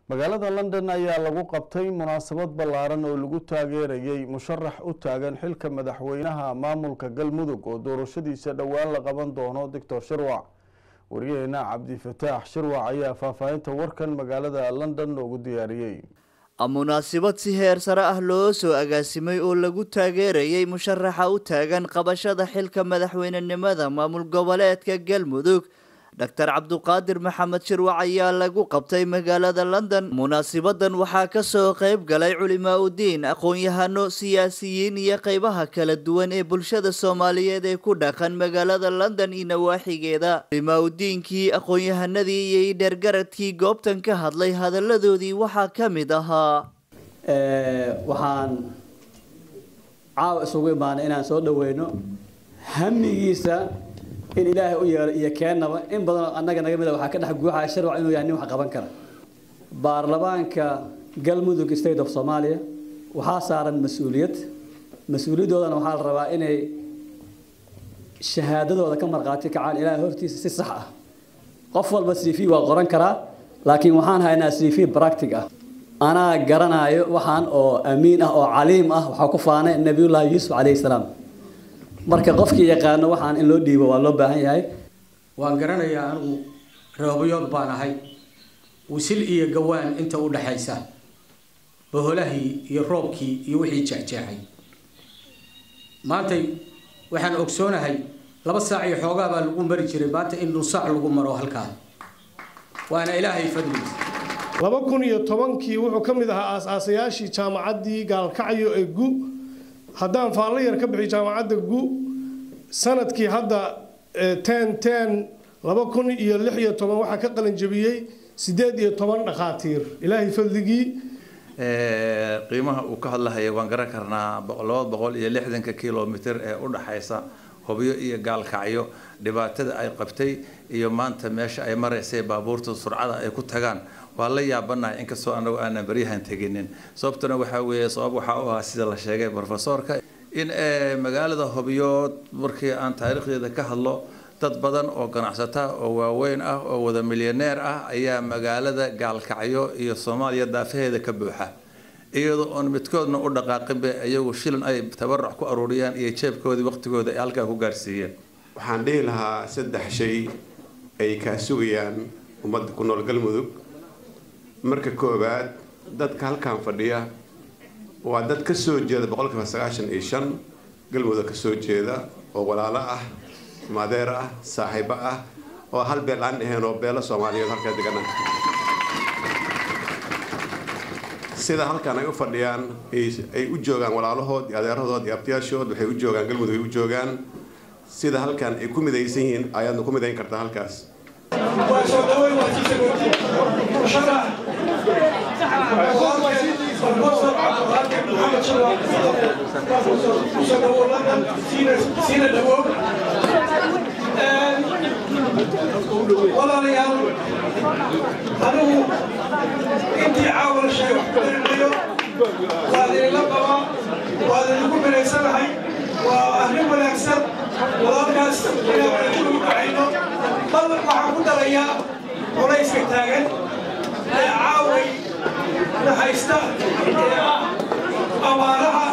magaalada london ayaa lagu qabtay munaasabad ballaaran oo lagu taageerayey musharax u taagan xilka madaxweynaha maamulka galmudug oo doorashadiisa dhowaan la qaban doono doctor shirwac wariyaheena cabdifataax shirwac ayaa faahfaahinta warkan magaalada london noogu diyaariyey munaasabad si heer sare ah loo soo agaasimay oo lagu taageerayay musharaxa u taagan qabashada xilka madaxweynenimada maamul goboleedka galmudug doctor cabduqaadir maxamed shirwac ayaa lagu qabtay magaalada london munaasibadan waxaa kasoo qeyb galay culimaa udiin aqoon-yahano siyaasiyiin iyo qeybaha kala duwan ee bulshada soomaaliyeed ee ku dhaqan magaalada london iyo nawaaxigeeda culimaa udiinkii aqoon-yahanadii iyo dheergaradkii goobtan ka hadlay hadaladoodii waxaa ka mid ahaa waxaan caawa isugu imaanay inaan soo dhaweyno hamigiisa in ilaahay u yeelo iyo keennaba in badanoo annaga naga mid a waxaa ka dhex guuxaya sharwac inuu yahay nin wax qaban kara baarlamaanka galmudug state of soomaaliya waxaa saaran mas-uuliyad mas-uuliyadoodana waxaa la rabaa inay shahaadadooda ka markhaati kacaan ilaahay hortiisa si sax ah qof walba c v waa qoran karaa laakiin waxaan haynaa c v bractic ah anaa garanayo waxaan oo amiin ah oo caliim ah waxaa ku faanay nabiyullaahi yuusuf calayhi salaam marka qofkii yaqaano waxaan in loo dhiibo waa loo baahan yahay waan garanayaa anigu roobayood baan ahay wisil iyo gawaan inta u dhaxaysa boholahii iyo roobkii iyo wixii jeexjeexay maantay waxaan ogsoonahay laba saac iyo xoogaa baa lagu mari jiray maanta in nusaac lagu maro halkaa waana ilaahay fadligiisa laba kun iyo tobankii wuxuu ka mid ahaa aas-aasayaashii jaamacaddii gaalkacyo ee gu haddaan faallo yar ka bixiy jaamacadda gu sanadkii hadda ten ten laba kun iyo lix iyo toban waxaa ka qalin jabiyey sideed iyo toban dhakhaatiir ilaahay fadligii qiimaha uu ka hadlahaya waan garan karnaa laba boqol iyo lixdanka kilomitr ee u dhaxaysa hubyo iyo gaalkacyo dhibaatada ay qabtay iyo maanta meesha ay maraysay baabuurta surcada ay ku tagaan waa la yaabanahay inkastoo anagu aanan baryahan teginin sababtuna waxaa weeye sabab waxaa u ahaa sida la sheegay profesorka in magaalada hobyood markii aan taariikhdeeda ka hadlo dad badan oo ganacsata oo waaweyn ah oo wada milyaneer ah ayaa magaalada gaalkacyo iyo soomaaliya daafaheeda ka buuxa iyadoo oon midkoodna u dhaqaaqinba iyagu shilin ay tabarac ku aruuriyaan iyo jeebkoodii waqtigooda ay halkaa ku gaarsiiyeen waxaan dhihi lahaa saddex shay ay kaa sugayaan ummadda ku nool galmudug marka koowaad dadka halkan fadhiya waa dad ka soo jeeda boqolkiiba sagaashan iyo shan galmudug ka soo jeeda oo walaalo ah madeer ah saaxiibo ah oo hal beel aan ahayn oo beelo soomaaliyeed halkaa degana sida halkan ay u fadhiyaan ay u joogaan walaalahood iyo adeerahood iyo abtiyaashood waxay u joogaan galmudug ay u joogaan sida halkan ay ku midaysan yihiin ayaadna ku midayn kartaa halkaas walaalayaal anigu intii caawal shay wax ku darinayo waa idinla qabaa waa idinku binaysanahay waa arrin wanaagsan walaalkaas inaan wanagu kacayno bal waxaan ku darayaa culayska taagan ee caaway na haysta ee ah abaaraha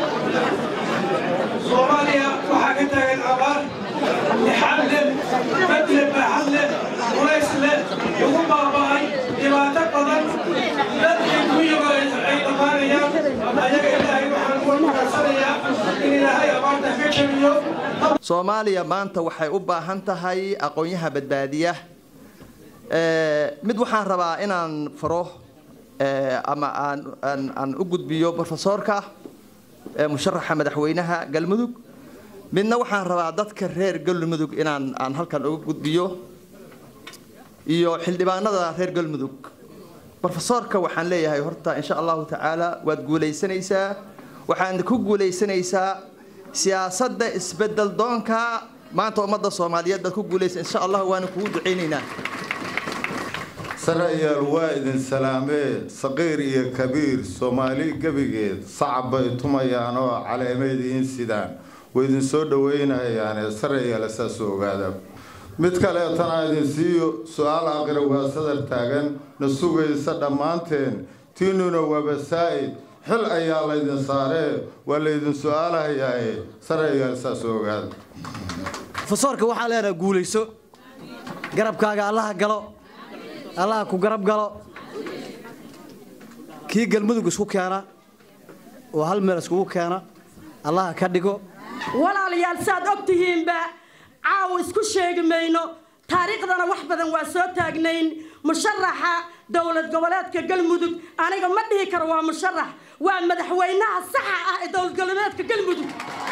soomaaliya waxaa ka taagan abaar lixad leh bad leh baaxad leh culays leh lagu baaba'ay dhibaato badan dadkii kuyiba ay dhammaanayaan ayaga ilaahay waxaan uga makarsanayaa in ilaahay abaarta ka jabiyo soomaaliya maanta waxay u baahan tahay aqoonyaha badbaadiya mid waxaan rabaa inaan faro ama aan aan aan u gudbiyo profesorka musharaxa madaxweynaha galmudug midna waxaan rabaa dadka reer galmudug inaan aan halkan uga gudbiyo iyo xildhibaanada reer galmudug profesorka waxaan leeyahay horta insha allahu tacaala waad guulaysanaysaa waxaad ku guulaysanaysaa siyaasadda isbedel doonka maanta ummadda soomaaliyeed baad ku guulaysa insha allah waana kugu ducaynaynaa sarayaal waa idin salaamee saqiir iyo kabiir soomaali gebigeed sacab bay tumayaan oo caleemeyd iin sidaan way idin soo dhaweynayaane sarayaal saasuu ogaada mid kaleetana idin siiyo su-aal aqira waa sadar taagan na sugaysa dhammaanteen tiinuna waaba saa'id xil ayaa laydin saaree waa laydin su-aalahayaaye sarayaal saas ogaada fasoorka waxaa leenaha guulayso garabkaaga allaha galo allaha ku garab galo kii galmudug isku keena oo hal meel iskugu keena allaha ka dhigo walaalayaal saad og tihiinba caawa isku sheegi mayno taariikhdana wax badan waa soo taagnayn musharaxa dowlad goboleedka galmudug aniga ma dhihi karo waa musharax waa madaxweynaha saxa ah ee dowlad goboleedka galmudug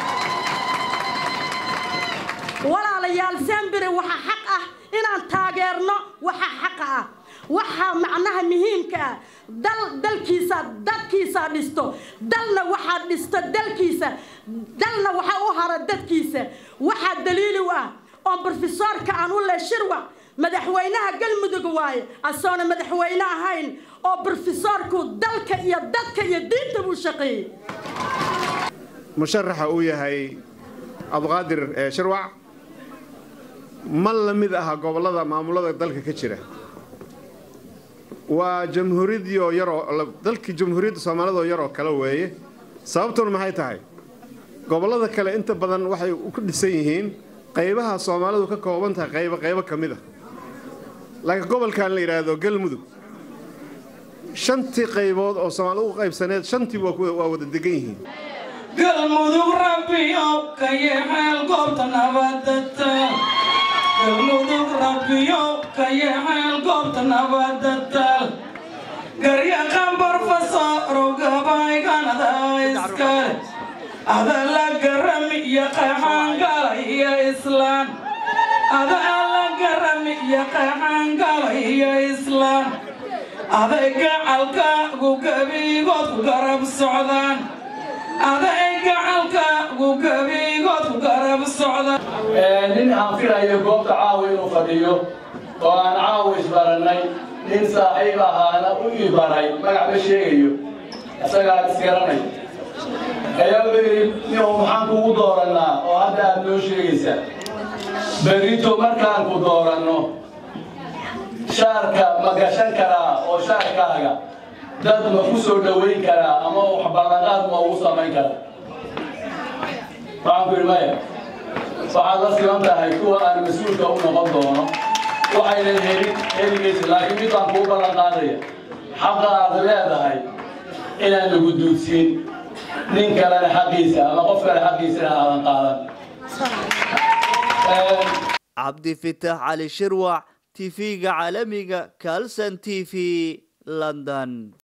walaalayaal sembire waxaa xaq ah inaan taageerno waxaa xaqa ah waxaa macnaha muhiimka ah dal dalkiisa dadkiisa dhisto dalna waxaa dhisto dalkiisa dalna waxaa u hara dadkiisa waxaa daliili u ah oo brofesoorka aan u leh shirwa madaxweynaha galmudug waaye asoona madaxweyne ahayn oo brofesoorku dalka iyo dadka iyo diinta buu shaqeeyey musharaxa uu yahay abduqaadir shirwac ma la mid aha gobollada maamulada dalka ka jira waa jamhuuriyaddiioo yaroo dalkii jamhuuriyadda soomaalida oo yaroo kale weeye sababtuna maxay tahay gobollada kale inta badan waxay ku dhisan yihiin qaybaha soomaalidu ka kooban tahay qaybo qaybo ka mid a laakiin gobolkan la yidhaahdo galmudug shantii qaybood oo soomaalida u qaybsaneed shantii waa wada degan yihiin galmudug rabbiyow ka yeexeel goobta nabadata galmudug rabbiyow ka yeexeel goobta nabadatal garyaqan barfasarow gabayganada iskale ada la garami iyo qaxaangala iyo islaan ada la garami iyo qaxaangala iyo islaan aday gacalkaagu gabigood ku garab socdaan aday gacalkaagu gabigood ku garab socdaan nin aan filayo goobta caawa inuu fadhiyo oo aan caawa isbarannay nin saaxiib ahaana u ibaray magac ma sheegayo isagaa isgaranay ayaa wuxuu yidhi ninuu maxaan kugu doorannaa oo hadda aad noo sheegaysaa berrito markaan ku dooranno shaarka ma gashan karaa oo shaarkaaga dad ma ku soo dhowayn karaa ama wax ballanqaad ma ugu samayn karaa waxaan ku yidhi maya waxaad la siman tahay kuwa aan mas-uulka u noqon doono waxaynan helin helimaysa laakiin mid baan kuu ballan qaadaya xaqa aad leedahay inaan lagu duudsiin nin kalena xaqiisa ama qof kale xaqiisana aadan qaadan cabdifitaax cali shirwac tv-ga caalamiga kalson t v london